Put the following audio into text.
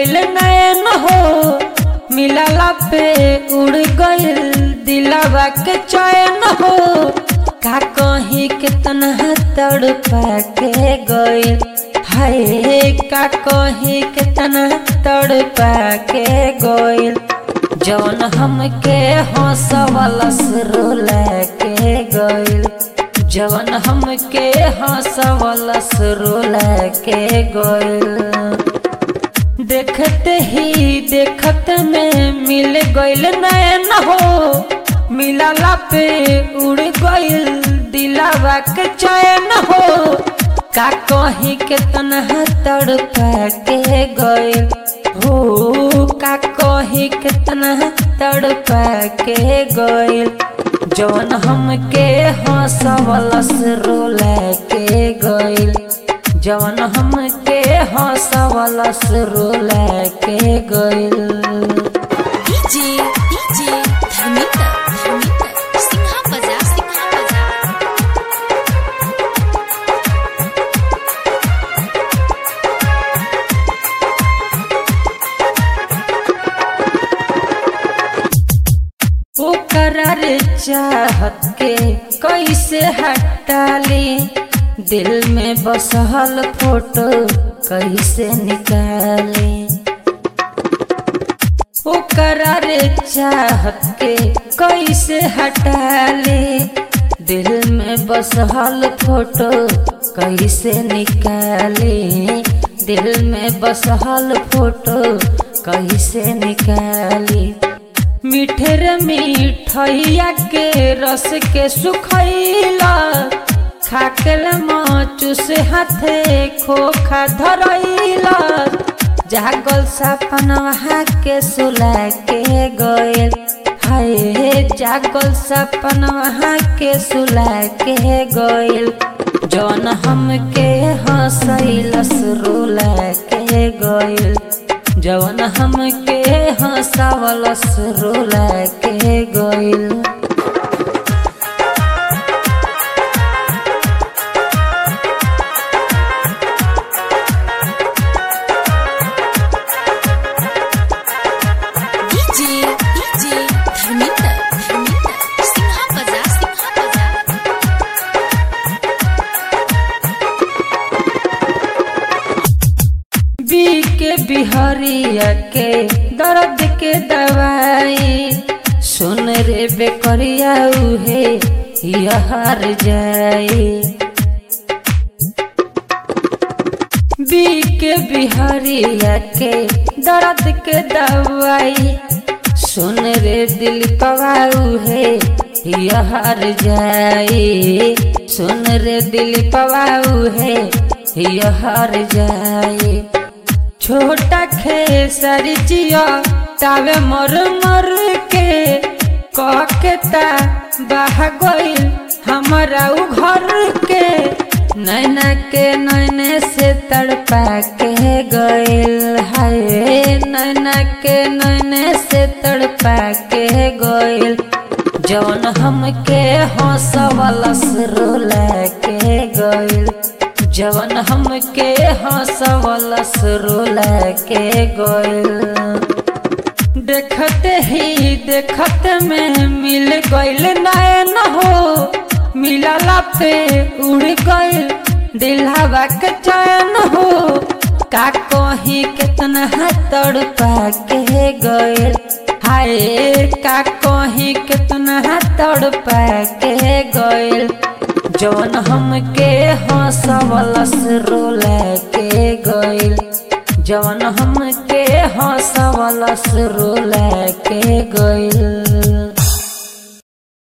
गइल नैन हो मिलला पे उड़ गइल दिलवा के चैन हो का कहीं कितना तड़पा के गइल हाय का कहीं कितना तड़पा के गइल जौन हमके हंसवलस रोला के गइल जवन हमके हंसवलस रोला के गइल देखते ही देखत में मिल गइल नैन हो मिलला पे उड़ गइल दिलावा के चैन हो का कहीं कितना तड़पा के गइल हो का कहीं कितना तड़पा के गइल जवन हमके हंसवलस रोला के गइल जवन हमके हंसवलस रोला के गइल डीजे डीजे धर्मिंदर धर्मिंदर सिंहा बजा सिंहा बजा ओकरा रे चाहत के कैसे हटाली दिल में बसहल फोटो कैसे निकाली ओकरा रे चाहत के कैसे हटाली दिल में बसहल फोटो कैसे निकाली दिल में बसहल फोटो कैसे निकाली मीठे रे मिठैया के रस के सुखैला खाकल माचू से हाथे खोखा धरैला जागल सपनवा के सुला के गइल हाय जागल सपनवा के सुला के गइल जौन हमके हंसैलस रोला के गइल जवन हमके हंसावलस रोला के गइल डीजे डीजे धर्मिंदर धर्मिंदर सिंहा बजा सिंहा बजा बी के बिहरिया के दर्द के दवाई सुन रे बेकरिया उहे यहार जाई बी के बिहारिया के दर्द के दवाई सुन रे दिल पवाऊ है यहार जाई सुन रे दिल पवाऊ है यहार जाई छोटा खेसर जिया तावे मर मर के ककेता बह गइल हमारा उ घर के नैना के नैने से तड़पा के गइल हाय नैना के नैने से तड़पा के गइल जौन हमके हंसवलस रोला के गइल जवन हमके हंसवलस रोला के गइल देखते ही देखत में मिल गइल नैन हो मिलला पे उड़ गइल दिलहवा के चैन हो का कहीं कितना तड़पा के गइल हाय का कहीं कितना तड़पा के गइल जौन हमके हंसवलस रोला के गइल जवन हमके हंसवलस रोला के गइल